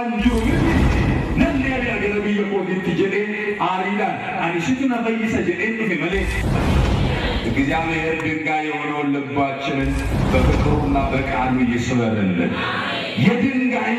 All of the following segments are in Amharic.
jiru miti namni ani gara biyya kootiitti jedhee aariidhaan ani situ na fayyisa jedhee dhufe malee እግዚአብሔር ድንጋይ የሆነውን ልባችንን በፍቅሩና በቃሉ ይስበርልን። የድንጋይ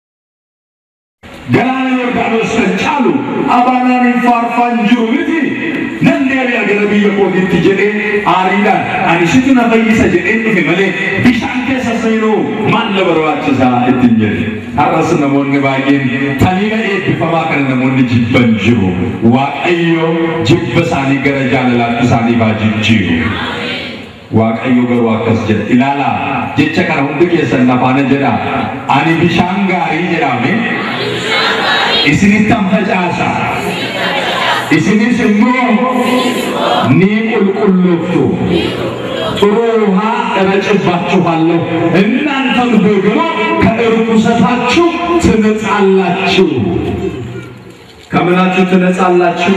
ገላና ዮርዳኖስን ጫሉ አባናን ፋርፋን ጅሩ ምቲ ነንዴ አገረ ብየ ኮቲት ጀዴ አሪዳን አኒሲቱ ነፈይሰ ጀዴ ዱፌ መሌ ቢሻን keessa seenuu maal na barbaachisa ittiin jedhe har'as namoonni baay'een taliila eebbifamaa kana namoonni jibban jiru waaqayyo jibba isaanii gara jaalalaatti isaanii baa jijjiiru waaqayyo garuu akkas jedha ilaalaa jecha kana hundi keessan nafaana jedha ani bishaan gaarii jedhame isinittan facaasa isinis immoo ni qulqullooftu ጥሩ ውሃ እረጭባችኋለሁ እናንተም ደግሞ ከእርኩሰታችሁ ትነጻላችሁ። ከምናችሁ ትነጻላችሁ?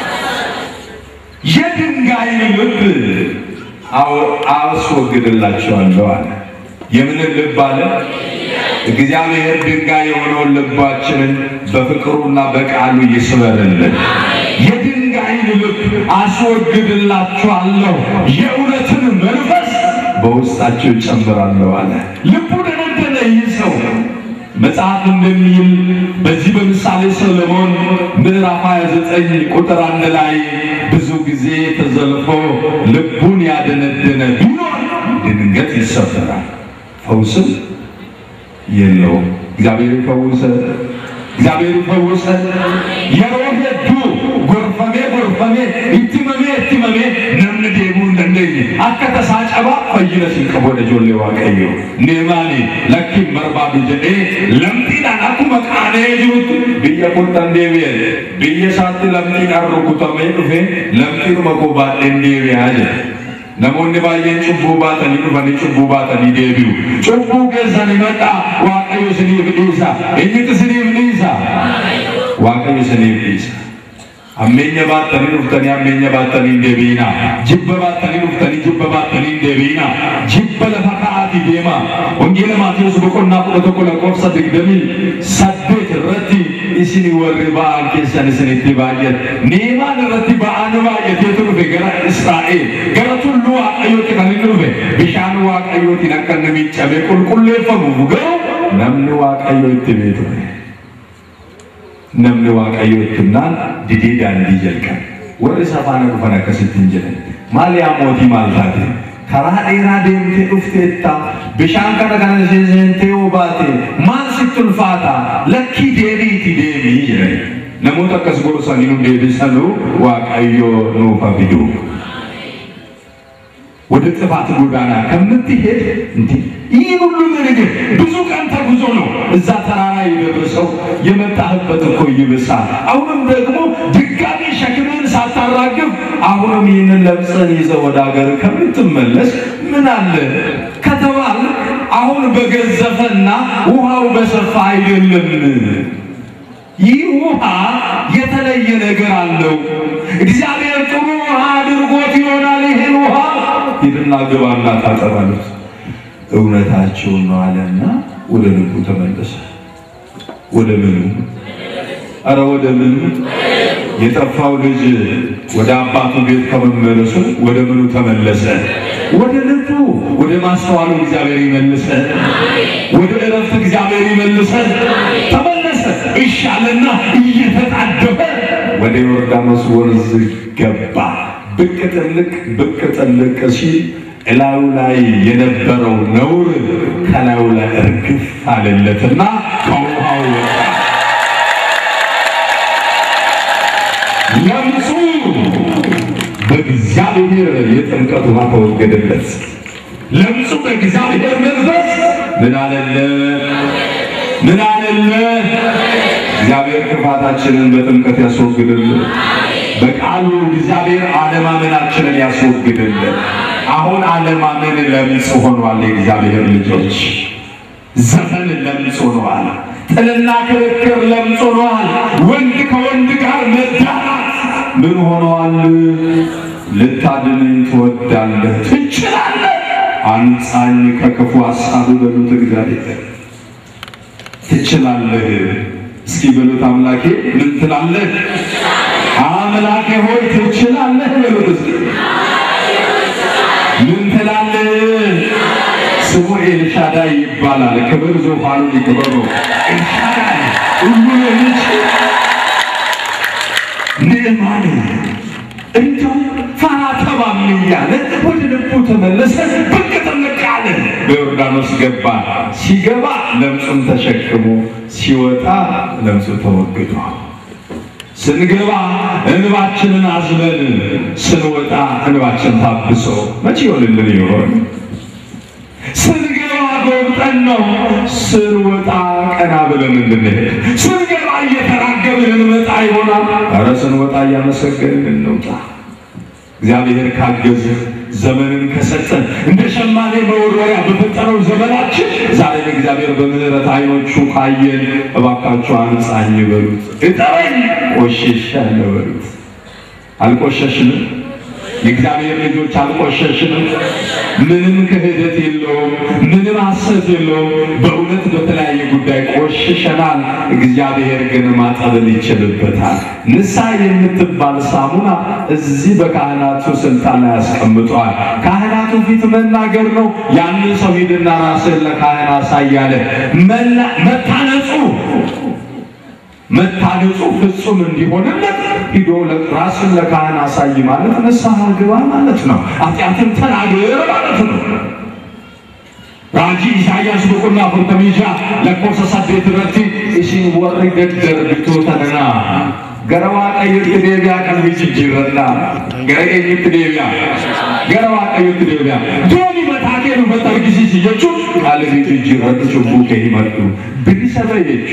የድንጋይን ልብ አስወግድላችኋለሁ አለ። የምንን ልብ አለ? እግዚአብሔር ድንጋይ የሆነውን ልባችንን በፍቅሩና በቃሉ ይስበርልን። የድንጋይን ልብ አስወግድላችኋለሁ፣ የእውነትን መንፈስ በውስጣቸው ይጨምራለሁ አለ። ልቡ ደነደነ ይህ ሰው መጽሐፍ እንደሚል በዚህ በምሳሌ ሰለሞን ምዕራፍ 29 ቁጥር አንድ ላይ ብዙ ጊዜ ተዘልፎ ልቡን ያደነደነ ቢኖር ድንገት ይሰበራል፣ ፈውስም የለውም። እግዚአብሔር ይፈውሰ እግዚአብሔር ይፈውሰ የሮሄ ዱ ጎርፈሜ ጎርፈሜ ኢትመሜ ኢትመሜ ነምን ዴሙ እንደንደኝ አከ ተሳጨባ ፈይነ ሲንቀቦ ደጆሌ ዋቀዮ ኔማኒ ለኪ በርባዱ ጀዴ ለምጢዳን አኩመ ቃኔ ጅሩት ብየ ቁርጠን ዴቢየ ብየ ሳት ለምጢዳን ሩኩተሜ ዱፌ ለምጢኑ መኮባዴ ዴቢያ ጀ namoonni baay'een cubbuu baatanii dhufanii cubbuu baatanii deebi'u. Cubbuu keessan himadha Waaqayyo isiniif dhiisa. Eenyutu isiniif dhiisa? Waaqayyo isiniif dhiisa. Ammeenya baattanii dhuftanii ammeenya baattanii hin deebi'ina. Jibba baattanii dhuftanii jibba baattanii hin deebi'ina. Jibba lafa ka'aatii deema. Wangeela Maatiyus boqonnaa kudha tokko lakkoofsa digdamii saddeet irratti isin warri ba'an keessan isinitti baay'ate. Neemaan irratti ba'aan baay'ateetu dhufe gara Israa'el. Gara tulluu Waaqayyootti kan inni dhufe. Bishaan Waaqayyootiin akka inni miicamee qulqulleeffamuuf garuu namni Waaqayyoo itti beeku. namni waaqayyo ittimnaan didee daandii jalqabe warri safaana dhufan akkasitti hin jedhan maal yaa mootii maal taate karaa dheeraa deemtee dhufteetta bishaan kana kana seentee yoo baate maal sitti ulfaata lakkii deebiiti deemii jedhan namoota akkas gorsanii nu deebisanuu waaqayyo nuufa fiduu ወደ ጥፋት ጎዳና ከምትሄድ እንዲ ይህ ሁሉ ነገር ብዙ ቀን ተጉዞ ነው እዛ ተራራ የደረሰው። የመጣህበት እኮ ይብሳል። አሁንም ደግሞ ድጋሚ ሸክምህን ሳታራግፍ አሁንም ይህንን ለምጽህን ይዘህ ወደ ሀገር ከምትመለስ ምን አለ ከተባል አሁን በገዘፈና ውሃው በሰፋ አይደለም። ይህ ውሃ የተለየ ነገር አለው። እግዚአብሔር ጥሩ ውሃ አድርጎት ይሆናል። ይህን ውሃ ሂድና ግባና ታጠባሉት። እውነታቸውን ነው አለና ወደ ልቡ ተመለሰ። ወደ ምኑ? አረ ወደ ምኑ? የጠፋው ልጅ ወደ አባቱ ቤት ከመመለሱ ወደ ምኑ ተመለሰ? ወደ ልቡ፣ ወደ ማስተዋሉ እግዚአብሔር ይመልሰ። ወደ እረፍት እግዚአብሔር ይመልሰ። ተመለሰ። እሺ አለና እየተጣደፈ ወደ ዮርዳኖስ ወንዝ ገባ። ብቅ ጥልቅ ብቅ ጥልቅ ሲል እላዩ ላይ የነበረው ነውር ከላዩ ላይ እርግፍ አለለትና ከውሃው ወጣ። ለምጹ በእግዚአብሔር የጥምቀት ውሃ ተወገደለት። ለምጹ በእግዚአብሔር መንፈስ ምን አለለ? ምን አለለ? እግዚአብሔር ክፋታችንን በጥምቀት ያስወግድልን። በቃሉ እግዚአብሔር አለማመናችንን ያስወግድልን። አሁን አለማመን ለምጽ ሆኗል። የእግዚአብሔር ልጆች ዘፈን ለምጽ ሆኗል። ጥልና ክርክር ለምጽ ሆኗል። ወንድ ከወንድ ጋር መዳራት ምን ሆኗል? ልታድነኝ ትወዳለህ፣ ትችላለህ፣ አንጻኝ ከክፉ ሀሳብ በሉት እግዚአብሔር ትችላለህ በሉት አምላኬ ምን ትላለህ? አምላኬ ሆይ ትችላለህ በሉት እስኪ ምን ትላለህ? ስሙ ኤልሻዳይ ይባላል። ክብር ዙፋኑን ይክበሩ። ኤልሻዳይ ሁሉ የሚችል ንዕማን እንደው ፈራ ተባም እያለ ወደ ልቡ ተመለሰ። ብቅ ጥልቅ አለ። በዮርዳኖስ ገባ። ሲገባ ለምጹን ተሸክሞ ሲወጣ ለምጹ ተወግዷል። ስንገባ እንባችንን አዝለን ስንወጣ እንባችን ታብሶ መቼ ይሆንልን ይሆን? ስንገባ ጎብጠን ነው፣ ስንወጣ ቀና ብለን እንድንሄድ። ስንገባ እየተራገብን እንመጣ ይሆናል። ኧረ ስንወጣ እያመሰገንን እንውጣ። እግዚአብሔር ካገዘ ዘመንን ከሰጠን እንደ ሸማኔ መወርወሪያ በፈጠረው ዘመናችን ዛሬ እግዚአብሔር በምሕረት ዓይኖቹ ካየን እባካችሁ አንጻኝ በሉት፣ እጠበኝ ቆሽሻለሁ በሉት። አልቆሸሽንም? የእግዚአብሔር ልጆች አልቆሸሽንም? ምንም ክህደት የለውም፣ ምንም ሐሰት የለውም። በእውነት በተለያየ ጉዳይ ቆሽሸናል። እግዚአብሔር ግን ማጠብን ይችልበታል። ንስሐ የምትባል ሳሙና እዚህ በካህናቱ ስልጣን ላይ ያስቀምጠዋል። ካህናቱ ፊት መናገር ነው። ያንን ሰው ሂድና ራስን ለካህን አሳያለ መታነጹ መታነጹ ፍጹም እንዲሆንለት ሂዶ ራስን ለካህን አሳይ ማለት ንስሐ ግባ ማለት ነው። ኃጢአትን ተናገር ማለት ነው። ራጂ ኢሳያስ ብቁና ፉርተሚጃ ለኮሰ ሰዴት ረቲ ኢሲን ወሪ ደደርግቶ ተነና ገረዋ ቀይት ዴቢያ ቀልቢ ጅጅረና ገረ ኤኝት ዴቢያ ገረዋ ቀይት ዴቢያ ዶኒ መታኬኑ በጠርጊሲስ ጀቹ ቀልቢ ጅጅረቱ ጭቡ ከሂመዱ ብሊሰበ የቹ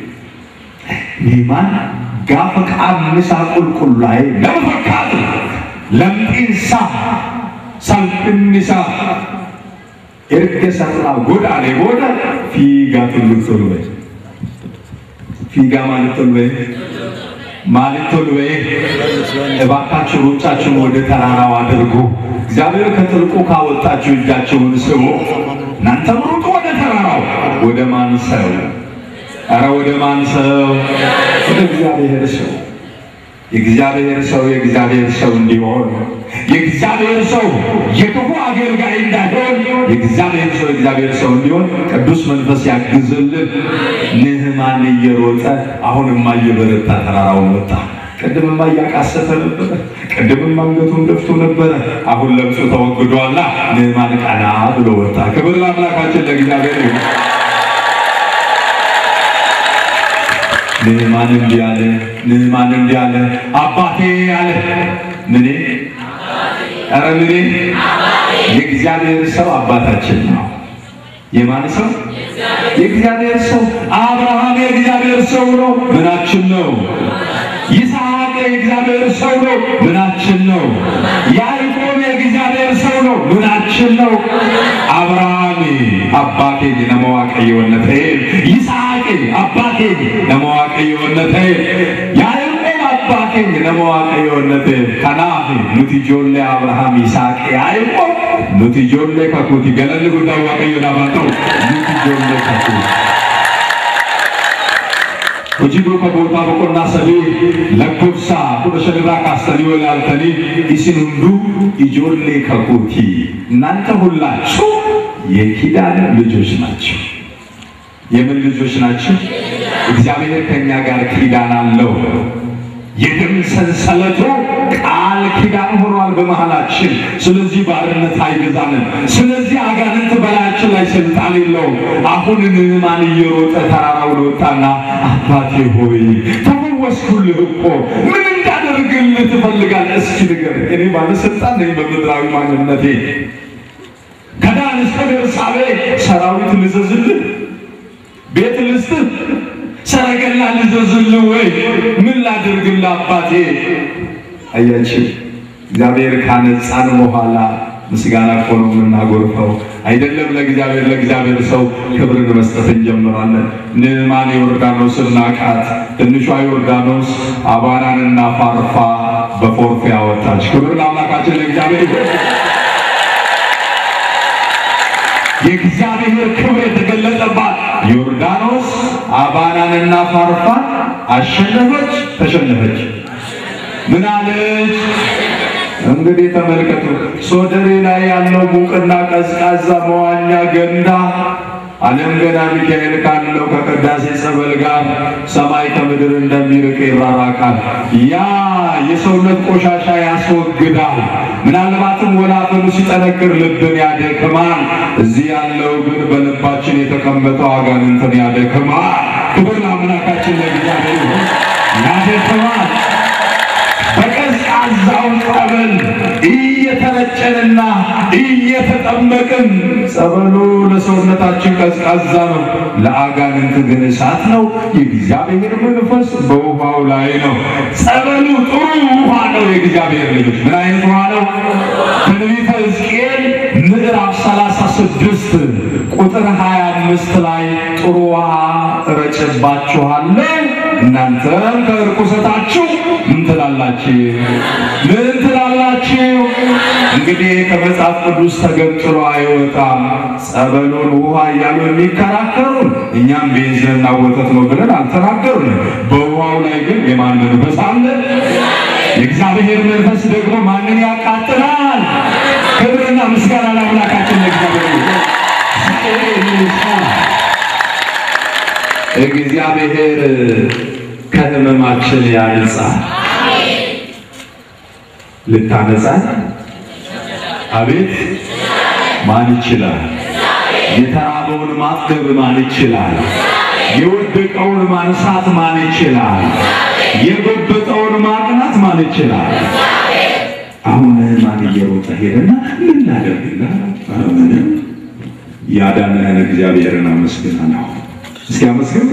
Niman gaafa qaamni isaa qulqullaa'e nama fakkaatu lamxiin isaa salphinni isaa erga sarraa godaanee booda fiigaa tulluutti ol ba'e. Fiigaa maalitti ol ba'e? ማሊት ቶል በይ እባካችሁ ሩጫችሁን ወደ ተራራው አድርጉ። እግዚአብሔር ከጥልቁ ካወጣችሁ እጃችሁን ስቡ። እናንተም ሩጡ ወደ ተራራው። ወደ ማን ሰው? ኧረ ወደ ማን ሰው? ወደ እግዚአብሔር ሰው። የእግዚአብሔር ሰው የእግዚአብሔር ሰው እንዲሆን የእግዚአብሔር ሰው የክፉ አገልጋይ እንዳይሆን የእግዚአብሔር ሰው የእግዚአብሔር ሰው እንዲሆን ቅዱስ መንፈስ ያግዝልን። ንዕማን እየሮጠ አሁንማ እየበረታ ተራራውን ወጣ። ቅድምማ እያቃሰተ ነበረ። ቅድምማ አንገቱን ደፍቶ ነበረ። አሁን ለምጹ ተወግዷላ። ንዕማን ቀና ብሎ ወጣ። ክብር ለአምላካችን ለእግዚአብሔር ይሁን። ንዕማን እንዲህ አለ። ንዕማን እንዲህ አለ። አባቴ አለ። ምኔ? ኧረ ምኔ? የእግዚአብሔር ሰው አባታችን ነው። የማን ሰው? የእግዚአብሔር ሰው። አብርሃም የእግዚአብሔር ሰው ነው። ምናችን ነው? ይስሐቅ የእግዚአብሔር ሰው ነው። ምናችን ነው? ያዕቆብ የእግዚአብሔር ሰው ነው። ምናችን ነው? አብርሃም አባቴ ነመዋቀየወነተ ይስሐቅ አባቴ ነመዋቀየወነተ ያዕቆብ አባቴ ነመዋቀየወነተ ከናፍ ኑቲ ጆሌ አብርሃም ይስሐቅ ያዕቆብ ኑቲ ጆሌ ከኩቲ ገለል ጉዳ ዋቀዮ ዳባተው ኑቲ ጆሌ ከኩቲ hojii duuka bootaa boqonnaa sadii lakkoofsa kudha shanirraa kaastanii walaaltanii isin hunduu ijoollee kakuutii እናንተ ሁላችሁ የኪዳን ልጆች ናቸው። የምን ልጆች ናቸው? እግዚአብሔር ከእኛ ጋር ኪዳን አለው። የደም ሰንሰለቱ ቃል ኪዳን ሆኗል በመሃላችን። ስለዚህ ባርነት አይገዛንም። ስለዚህ አጋንንት በላያችን ላይ ስልጣን የለውም። አሁን ንዕማን እየሮጠ ተራራውን ወጣና አባቴ ሆይ ተፈወስኩልህ እኮ ምን እንዳደርግልህ ትፈልጋለህ? እስኪ ንገር። እኔ ባለስልጣን ነኝ በምድራዊ ማንነቴ። ከዳን እስከ ቤርሳቤ ሰራዊት ልዘዝልህ፣ ቤት ልስጥህ ሰረገላ ልዘዝልህ ወይ ምን ላድርግልህ አባቴ? አያችሁ እግዚአብሔር ካነጻን በኋላ ምስጋና እኮ ነው የምናጎርፈው። አይደለም ለእግዚአብሔር ለእግዚአብሔር ሰው ክብርን መስጠት እንጀምራለን። ንዕማን ዮርዳኖስን ናቃት። ትንሿ ዮርዳኖስ አቧራንና ፋርፋ በፎርፌ አወጣች። ክብር ለአምላካችን ለእግዚአብሔር ይሁን። የእግዚአብሔር ክብር የተገለጠባት ዮርዳኖስ አባናንና ፋርፋን አሸነፈች፣ ተሸነፈች። ምን አለች? እንግዲህ ተመልከቱ። ሶደሬ ላይ ያለው ሙቅና ቀዝቃዛ መዋኛ ገንዳ ዓለም ገና ሚካኤል ካለው ከቅዳሴ ጸበል ጋር ሰማይ ከምድር እንደሚርቅ ይራራቃል። ያ የሰውነት ቆሻሻ ያስወግዳል። ምናልባትም ወላፈኑ ሲጠነክር ልብን ያደክማል። እዚህ ያለው ግን በልባችን የተቀመጠው አጋንንትን ያደክማል። ክብር ለአምላካችን ለእግዚአብሔር ይሁን። ያደክማል። በቀዝቃዛው ጸበል እየተረጨንና እየተጠመቅን ጸበሉ ለሰውነታችን ቀዝቃዛ ነው፣ ለአጋንንት ግን እሳት ነው። የእግዚአብሔር መንፈስ በውሃው ላይ ነው። ጸበሉ ጥሩ ውሃ ነው። የእግዚአብሔር ልጆች ምን አይነት ውሃ ነው? ትንቢተ ሕዝቅኤል ምዕራፍ 36 ቁጥር 25 ላይ ጥሩ ውሃ እረጭባችኋለሁ እናንተም ከርኩሰታችሁ ምን ትላላችሁ? ምን ትላላችሁ? እንግዲህ ከመጽሐፍ ቅዱስ ተገንጥሎ አይወጣም። ጸበሉን ውሃ እያሉ የሚከራከሩን እኛም ቤንዚንና ወተት ነው ብለን አልተናገሩንም። በውሃው ላይ ግን የማን መንፈስ አለ? የእግዚአብሔር መንፈስ ደግሞ ማንን ያቃጥላል? ክብርና ምስጋና ለአምላካችን ለእግዚአብሔር ይሁን። እግዚአብሔር ከህመማችን ያንጻ። ልታነጻን አቤት ማን ይችላል? የተራበውን ማጥገብ ማን ይችላል? የወደቀውን ማንሳት ማን ይችላል? የጎበጠውን ማቅናት ማን ይችላል? አሁን ማን እየሮጠ ሄደና ምን ላደርግላ? ምንም ያዳነህን እግዚአብሔርን አመስግና ነው። እስኪ አመስግን።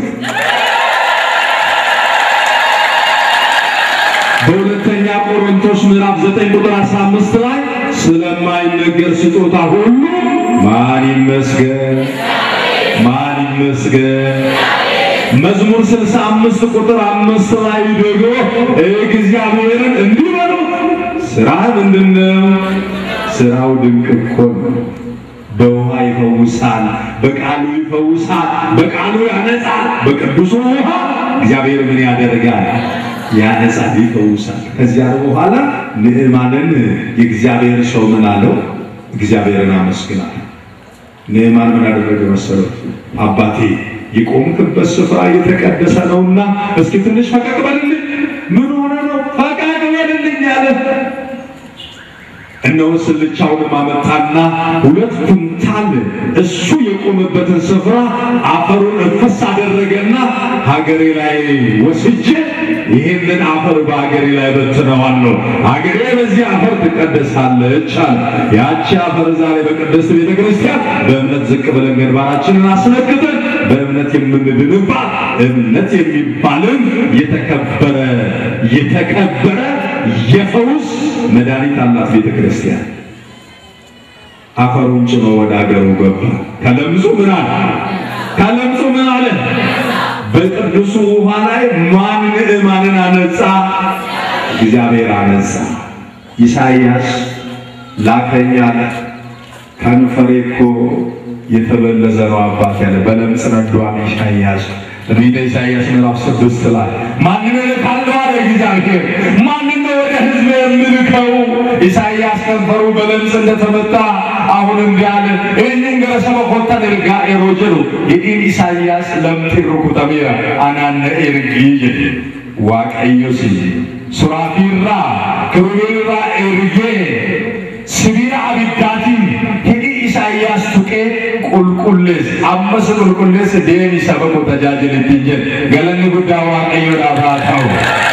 በሁለተኛ ቆሮንቶስ ምዕራፍ 9 ቁጥር 15 ላይ ስለማይነገር ስጦታ ሁሉ ማን ይመስገን? ማን ይመስገን? መዝሙር 65 ቁጥር 5 ላይ ደግሞ እግዚአብሔርን እንዲህ በሉ፣ ስራ ምንድነው? ስራው ድንቅ እኮ ነው። በውሃ ይፈውሳል፣ በቃሉ ይፈውሳል፣ በቃሉ ያነጻል። በቅዱሱ ውሃ እግዚአብሔር ምን ያደርጋል? ያነጻል፣ ይፈውሳል። ከዚያ በኋላ ንዕማንን የእግዚአብሔር ሰው ምን አለው? እግዚአብሔርን አመስግናል። ንዕማን ምን አደረገ መሰለው? አባቴ የቆምክበት ስፍራ የተቀደሰ ነውና እስኪ ትንሽ ፈቀቅ በልልኝ። ምን ሆነ ነው? ፈቀቅ በልልኝ አለ። እነሆ ስልቻውን ማመጣና ሁለት ኩንታል እሱ የቆመበትን ስፍራ አፈሩን እፈስ አደረገና ሀገሬ ላይ ወስጄ ይህንን አፈር በሀገሬ ላይ በትነዋለሁ፣ ሀገሬ በዚህ አፈር ትቀደሳለች አለ። ያቺ አፈር ዛሬ በቅድስት ቤተ ክርስቲያን በእምነት ዝቅ ብለን ግንባራችንን አስነክተን በእምነት የምንድንባት እምነት የሚባልን የተከበረ የተከበረ የፈውስ መድኃኒት አላት ቤተ ክርስቲያን። አፈሩን ጭኖ ወደ አገሩ ገባ። ከለምጹ ምን አለ? ከለምጹ ምን አለ? በቅዱሱ ውሃ ላይ ማን ንዕማንን አነጻ? እግዚአብሔር አነጻ። ኢሳይያስ ላከኝ አለ። ከንፈሬ እኮ የተበለዘ ነው አባት ያለ በለምጽ ነዷን ኢሳይያስ ትንቢተ ኢሳይያስ ምዕራፍ ስድስት ላይ ማንን እልካለሁ አለ እግዚአብሔር። ማንን ነው ወደ ሕዝብ የምልከው? ኢሳይያስ ከንፈሩ በለምጽ እንደተመታ አሁን እንዲህ አለ። ይህንን ገረሰበ ኮተን ኤርጋ ኤሮጀሩ የኢን ኢሳይያስ ለምቲ ሩኩተሚራ አናነ ኤርጊጅ ዋቀዮሲ ሱራፊራ ክሩቤራ ኤርጌ ሲቢራ አቢዳቲን ሂዲ ኢሳይያስ ቱቄ ቁልቁሌስ አመስ ቁልቁሌስ ዴሚ ሰበቁ ተጃጅል ትንጀል ገለኒ ጉዳ ዋቀዮ ዳባታው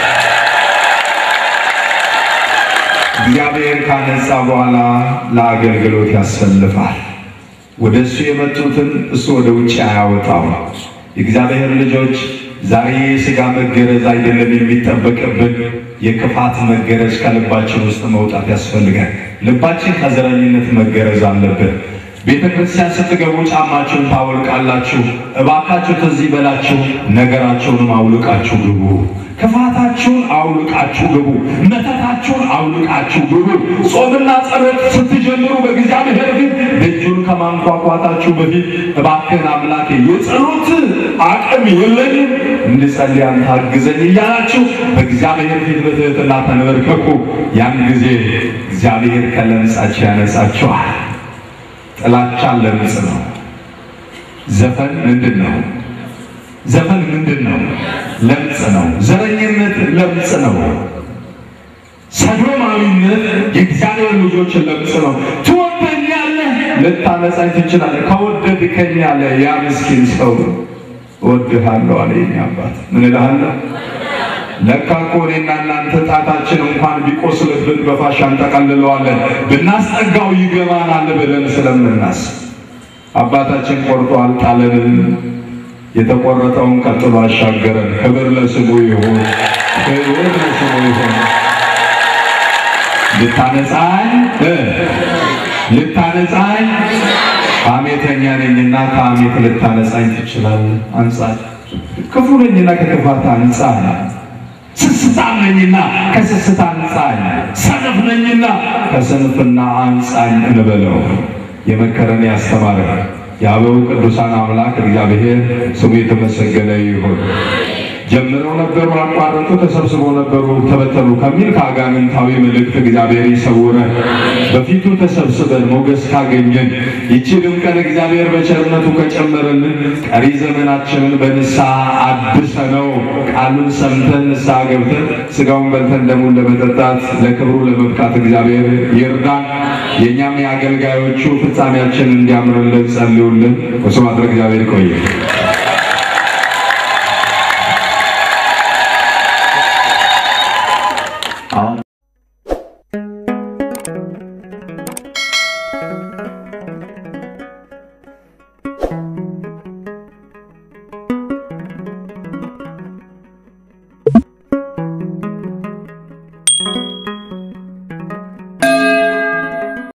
እግዚአብሔር ካነጻ በኋላ ለአገልግሎት ያሰልፋል። ወደ እሱ የመጡትን እሱ ወደ ውጭ አያወጣው። የእግዚአብሔር ልጆች ዛሬ የሥጋ መገረዝ አይደለም የሚጠበቅብን፣ የክፋት መገረዝ ከልባችን ውስጥ መውጣት ያስፈልጋል። ልባችን ከዘረኝነት መገረዝ አለብን። ቤተ ክርስቲያን ስትገቡ ጫማችሁን ታወልቃላችሁ። እባካችሁ ትዝ ይበላችሁ፣ ነገራችሁንም አውልቃችሁ ግቡ። ክፋታችሁን አውልቃችሁ ግቡ። መተታችሁን አውልቃችሁ ግቡ። ጾምና ጸሎት ስትጀምሩ በእግዚአብሔር ፊት ደጁን ከማንኳኳታችሁ በፊት እባክህን አምላኬ የጸሎት አቅም የለኝም እንድጸልይ አንተ አግዘኝ እያላችሁ በእግዚአብሔር ፊት በትህትና ተንበርከኩ። ያን ጊዜ እግዚአብሔር ከለምጻችሁ ያነጻችኋል። ጥላቻ ለምጽ ነው። ዘፈን ምንድን ነው? ዘፈን ምንድን ነው? ለምጽ ነው። ዘረኝነት ለምጽ ነው። ሰዶማዊነት የእግዚአብሔር ልጆችን ለምጽ ነው። ትወደኛለህ፣ ልታነጻኝ ትችላለህ። ከወደድከኝ ያለ ያ ምስኪን ሰው እወድሃለሁ አለ የእኛ አባት። ምን እልሃለሁ? ለካ እኮ እኔና እናንተ ጣታችን እንኳን ቢቆስልብን በፋሻ እንጠቀልለዋለን ብናስጠጋው ይገባናል ብለን ስለምናስብ አባታችን ቆርጦ አልጣለንም። የተቆረጠውን ቀጥሎ አሻገረን። ክብር ለስሙ ይሁን፣ ክብር ለስሙ ይሁን። ልታነጻኝ ልታነጻኝ ሐሜተኛ ነኝና ከሐሜት ልታነጻኝ ትችላለህ። አንጻኝ። ክፉ ነኝና ከክፋት አንጻኝ። ስስታም ነኝና ከስስት አንጻኝ። ሰነፍ ነኝና ከስንፍና አንጻኝ እንበለው። የመከረን ያስተማረ የአበው ቅዱሳን አምላክ እግዚአብሔር ስሙ የተመሰገነ ይሁን። ጀምረው ነበሩ፣ አቋረጡ፣ ተሰብስበው ነበሩ፣ ተበተኑ ከሚል ከአጋንንታዊ መልእክት እግዚአብሔር ይሰውረን። በፊቱ ተሰብስበን ሞገስ ካገኘን ይቺንም ቀን እግዚአብሔር በቸርነቱ ከጨመረልን ቀሪ ዘመናችንን በንስሐ አድሰነው ቃሉን ሰምተን ንስሐ ገብተን ስጋውን በልተን ደሙን ለመጠጣት ለክብሩ ለመብቃት እግዚአብሔር ይርዳን። የእኛም የአገልጋዮቹ ፍጻሜያችን እንዲያምርልን ጸልዩልን። ስብሐት ለእግዚአብሔር። ይቆየ